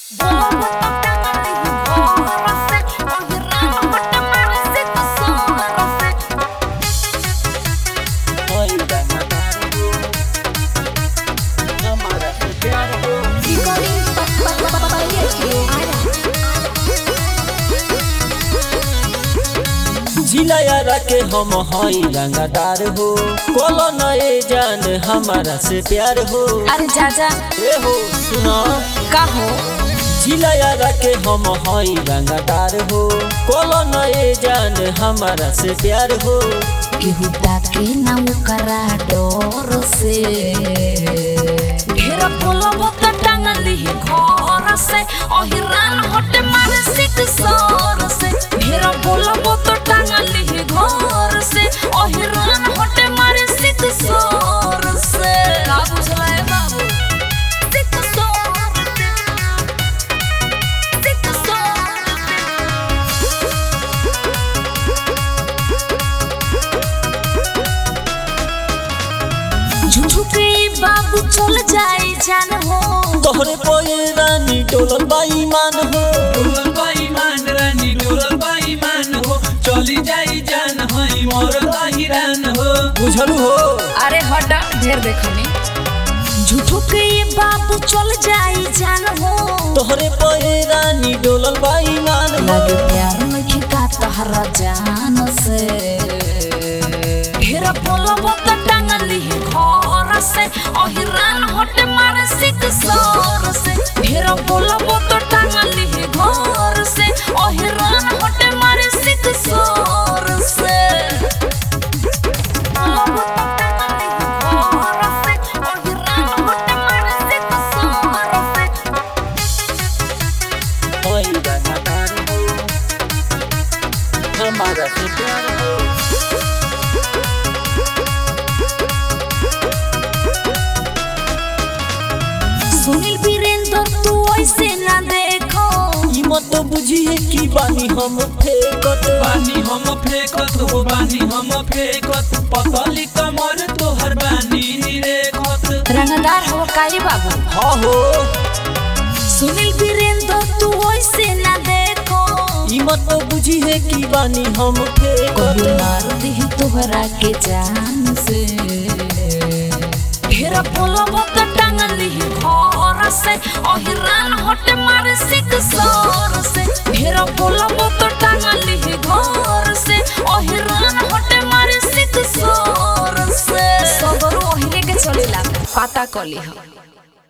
जिलायारा के हम हई रंगदार हो कोलो नए जान हमारा से प्यार हो अरे जाजा ए हो सुना का हो जिलायारा के हम हई रंगदार हो कोलो नए जान हमारा से प्यार हो केहू ताके ना ओकरा डर से ढेर बोलब त टांगली घर से अहिरान हटे मारे सिक सर से ढेर बोलब त टांगली घर से अहिरान हटे मारे सिक सर से का बुझला है बाबू सिक सर सिक सर झुझुके बाबू चल जाई जान हो तोहरे पोए रानी डोलल बाई मान हो डोलल बाईमान रानी डोलल बाईमान हो चली जाई जान हई मरल हिरान हो बुझलू हो अरे हटा ढेर देखनी झुझुके बाबू चल जाई जान हो तोहरे पोए रानी डोलल बाई मान हो लगे प्यार नहीं का तहरा जान से ढेर बोलब त टांगली घर से अहिरान हटे मारे सिक सर से ढेर बोलब त टांगली घर से अहिरान हटे मारे सिक सर से बोलब त टांगली घर से अहिरान हटे मारे सिक सर से हई रंगदार हो हमारा से प्यार हो सुनील वीरेंद्र तू ऐसे ना देखो ई मत बुझिए कि बानी हम फेकत बानी हम फेकत हो बानी हम फेकत पतली कमर तोहर बानी निरेखत रंगदार हो काई बाबू हाँ हो सुनील वीरेंद्र तू ऐसे ना देखो ई मत बुझिए कि बानी हम कभी फेकत मार दी तोहरा के जान से ढेर बोलब त टांगली घर से अहिरान हटे मारे सिक सर से ढेर बोलब त टांगली घर से अहिरान हटे मारे सिक सर से सबर ओहिले के चलेला पता कली हम